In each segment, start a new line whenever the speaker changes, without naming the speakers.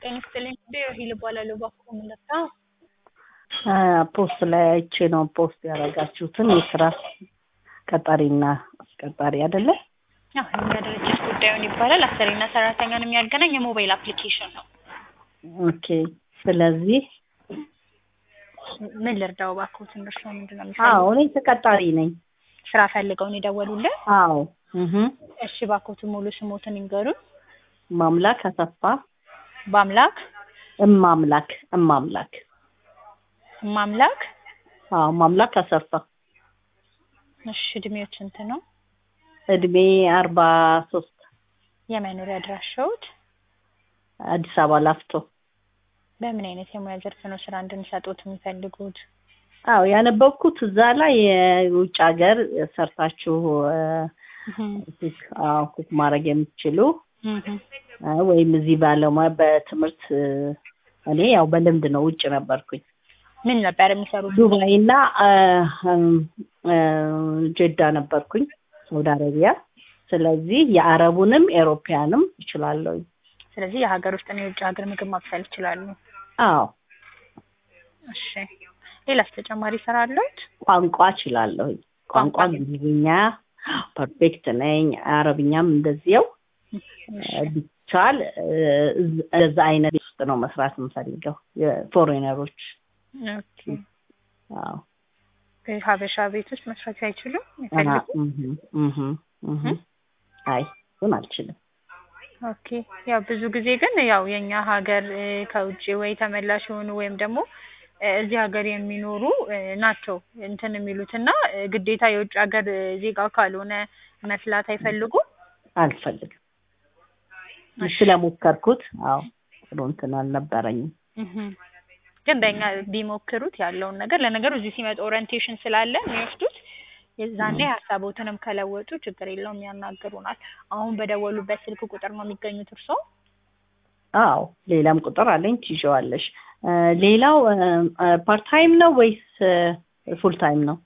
ጤና ይስጥልኝ ሂል እባላለሁ። እባክዎ ምን ልርዳ?
ፖስት ላይ አይቼ ነው ፖስት ያደረጋችሁትን የስራ ቀጣሪና አስቀጣሪ አይደለ?
አዎ የእኛ ድርጅት ጉዳዩን ይባላል አሰሪና ሰራተኛን የሚያገናኝ የሞባይል አፕሊኬሽን ነው።
ኦኬ። ስለዚህ
ምን ልርዳው እባክዎትን? እርስዎ ምንድን ነው
አዎ
የሚፈልጉት?
እኔ ተቀጣሪ ነኝ።
ስራ ፈልገው ነው የደወሉልን?
አዎ እህ
እሺ እባክዎትን ሙሉ ስሞትን ይንገሩን።
ማምላክ አሰፋ
በአምላክ
እማምላክ እማምላክ
ማምላክ
አዎ ማምላክ አሰፋ
እሺ እድሜዎች ስንት ነው?
እድሜ አርባ ሶስት
የመኖሪያ አድራሻዎት?
አዲስ አበባ ላፍቶ
በምን አይነት የሙያ ዘርፍ ነው ስራ እንድንሰጦት የሚፈልጉት?
አዎ ያነበብኩት እዛ ላይ የውጭ ሀገር ሰርታችሁ ኩክ አዎ ኩክ ማድረግ የምትችሉ አ፣ ወይም እዚህ ባለሙያ በትምህርት እኔ ያው በልምድ ነው ውጭ ነበርኩኝ
ምን ነበር የሚሰሩት?
ዱባይ እና አ፣ እም፣ አ፣ ጀዳ ነበርኩኝ ሳውዲ አረቢያ ስለዚህ የአረቡንም ኤሮፒያንም እችላለሁ
ስለዚህ የሀገር ውስጥና የውጭ ሀገር ምግብ ማብሰል ይችላሉ።
አዎ
እሺ ሌላስ ተጨማሪ ስራ አለዎት?
ቋንቋ እችላለሁ ቋንቋ
ቋንቋ?
እንግሊዝኛ ፐርፌክት ነኝ አረብኛም እንደዚያው
እሺ
ቢቻል እዛ አይነት ቤት ውስጥ ነው መስራት የምፈልገው የፎሬነሮች
ኦኬ
አዎ
ሀበሻ ቤት ውስጥ መስራት አይችሉም?
አሀ፣
ይፈልጉ?
እህ፣ እህ፣ እህ። አይ እሱን አልችልም
ኦኬ ያው ብዙ ጊዜ ግን ያው የኛ ሀገር እ፣ ከውጭ ወይ ተመላሽ የሆኑ ወይም ደግሞ እ፣ እዚህ ሀገር የሚኖሩ እ፣ ናቸው እንትን የሚሉት እና እ፣ ግዴታ የውጭ ሀገር እ፣ ዜጋ ካልሆነ መስላት አይፈልጉም።
አልፈልግም ስለሞከርኩት አዎ ጥሩ እንትን አልነበረኝም
እህ። ግን በእኛ ቢሞክሩት ያለውን ነገር ለነገሩ እዚህ ሲመጡ ኦሪንቴሽን ስላለ የሚወስዱት የዛኔ ሀሳቦትንም ከለወጡ ችግር የለውም ያናግሩናል። አሁን በደወሉበት ስልክ ቁጥር ነው የሚገኙት እርስዎ?
አዎ ሌላም ቁጥር አለኝ ትይዤዋለሽ እ፣ ሌላው ፓርት ታይም ነው ወይስ ፉል ታይም ነው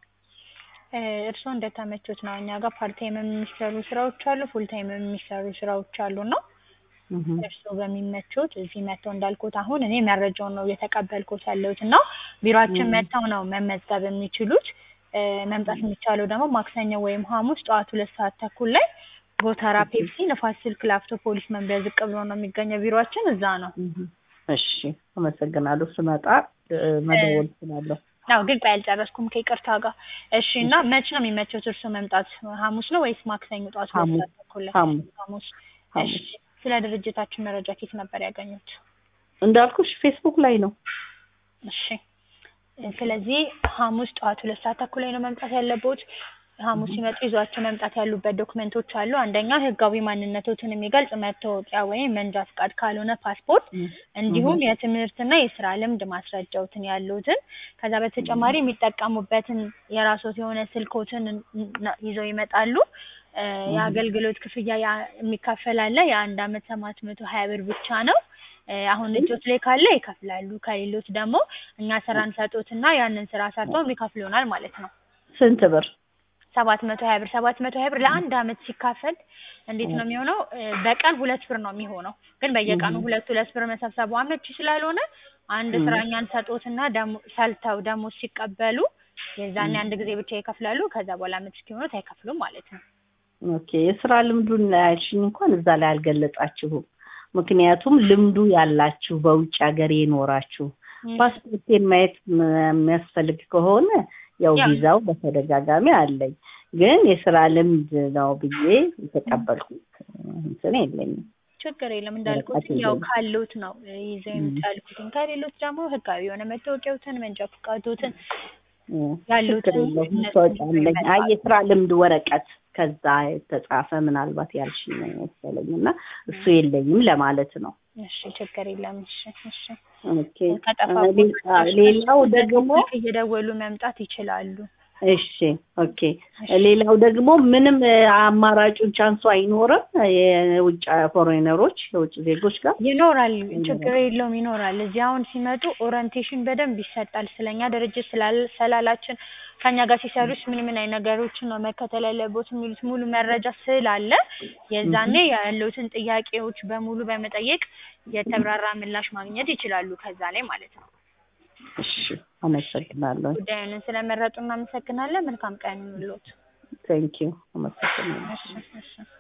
እ፣ እርስዎ እንደተመቹት ነው። እኛ ጋር ፓርት ታይም የሚሰሩ ስራዎች አሉ፣ ፉል ታይም የሚሰሩ ስራዎች አሉ እና
እህ፣
እርስዎ በሚመቹት እዚህ መጥተው እንዳልኩት አሁን እኔ መረጃውን ነው እየተቀበልኩት ያለሁት እና ቢሮአችን
ም።
መጥተው ነው መመዝገብ የሚችሉት። እ፣ መምጣት የሚቻለው ደግሞ ማክሰኞ ወይም ሐሙስ ጠዋት ሁለት ሰዓት ተኩል ላይ ጎተራ ፔፕሲ ንፋስ ስልክ ላፍቶ ፖሊስ መምሪያ ዝቅ ብሎ ነው የሚገኘው ቢሮአችን እዛ ነው።
እህ። እሺ አመሰግናለሁ ስመጣ እ፣ መደወል እችላለሁ
አዎ ግልጽ አልጨረስኩም ከይቅርታ ጋር። እሺ እና መች ነው የሚመቸው እርስዎ መምጣት? ሐሙስ ነው ወይስ ማክሰኞ ጠዋት ሁለት
ሐሙስ
ሰዓት ተኩል ላይ?
ሐሙስ
ሐሙስ።
ሐሙስ
እሺ ስለ ድርጅታችን መረጃ ከየት ነበር ያገኙት?
እንዳልኩሽ ፌስቡክ ላይ ነው
እሺ ስለዚህ ሐሙስ ጠዋት ሁለት ሰዓት ተኩል ላይ ነው መምጣት ያለብዎት። ሐሙስ ሲመጡ ይዟቸው መምጣት ያሉበት ዶክመንቶች አሉ። አንደኛ ህጋዊ ማንነቶትን የሚገልጽ መታወቂያ ወይም መንጃ ፍቃድ ካልሆነ ፓስፖርት፣ እንዲሁም የትምህርትና የስራ ልምድ ማስረጃዎትን ያሉትን ከዛ በተጨማሪ የሚጠቀሙበትን የራስዎት የሆነ ስልኮትን ን- ይዘው ይመጣሉ። እ፣ የአገልግሎት ክፍያ ያ- የሚከፈል አለ። የአንድ አመት ሰባት መቶ ሀያ ብር ብቻ ነው። እ፣ አሁን እጆት ላይ ካለ ይከፍላሉ። ከሌሎት ደግሞ እኛ ስራ እንሰጦትና ያንን ስራ ሰርተው ይከፍሉናል ማለት ነው።
ስንት ብር
ሰባት መቶ ሀያ ብር ሰባት መቶ ሀያ ብር ለአንድ አመት ሲካፈል እንዴት ነው የሚሆነው? እ፣ በቀን ሁለት ብር ነው የሚሆነው። ግን በየቀኑ
እህ።
ሁለት ሁለት ብር መሰብሰቡ አመቺ ስላልሆነ አንድ
እህ።
ስራ እኛን ሰጦትና ደሞ ሰልተው ደሞዝ ሲቀበሉ የዛኔ አንድ ጊዜ ብቻ ይከፍላሉ። ከዛ በኋላ አመት እስኪሆኑት አይከፍሉም ማለት ነው።
ኦኬ የስራ ልምዱን ያልሽኝ እንኳን እዛ ላይ አልገለጻችሁም። ምክንያቱም ልምዱ ያላችሁ በውጭ ሀገር የኖራችሁ ፓስፖርቴን ማየት ም- የሚያስፈልግ ከሆነ ያው
ያው
ቪዛው በተደጋጋሚ አለኝ፣ ግን የስራ ልምድ ነው ብዬ የተቀበልኩት እንትን የለኝም።
ችግር የለም እንዳልኩት
ወረቀት
ያው
የለኝም።
ካሉት ነው እ፣ ይዘው
እም፣
የምታልኩትን ከሌሎች ደግሞ ህጋዊ የሆነ መታወቂያዎትን መንጃ ፈቃዶትን
እም፣ ችግር
ያሉትን
የለውም።
እነሱን
መታወቂያ
ይዘው
አለኝ። አይ
ይመጣሉ።
የስራ ልምድ ወረቀት ከዛ የተጻፈ ምናልባት ያልሽኝ ነው መሰለኝ እና እሱ የለኝም ለማለት ነው።
እሺ ችግር የለም። እሺ እሺ
ኦኬ አ፣
ከጠፋብዎት
ሌ- አ፣ ሌላው ደግሞ
ስልክ እየደወሉ መምጣት ይችላሉ።
እሺ ኦኬ። ሌላው ደግሞ ምንም እ፣ አማራጩን ቻንሱ አይኖርም የውጭ ፎሬነሮች የውጭ ዜጎች ጋር
ይኖራል፣ ችግር የለውም ይኖራል። እዚህ አሁን ሲመጡ ኦሪንቴሽን በደንብ ይሰጣል። ስለኛ ድርጅት ስላል ሰላላችን ከኛ ጋር ሲሰሩስ ምን ምን አይነት ነገሮችን ነው መከተል ያለቦት የሚሉት ሙሉ መረጃ ስላለ የዛኔ ያሉትን ጥያቄዎች በሙሉ በመጠየቅ የተብራራ ምላሽ ማግኘት ይችላሉ ከዛ ላይ ማለት ነው።
እሺ አመሰግናለሁ።
ጉዳዩን ስለመረጡ እናመሰግናለን። መልካም ቀን ይሁንልዎት።
ቴንኪው አመሰግናለሁ።
እሺ እሺ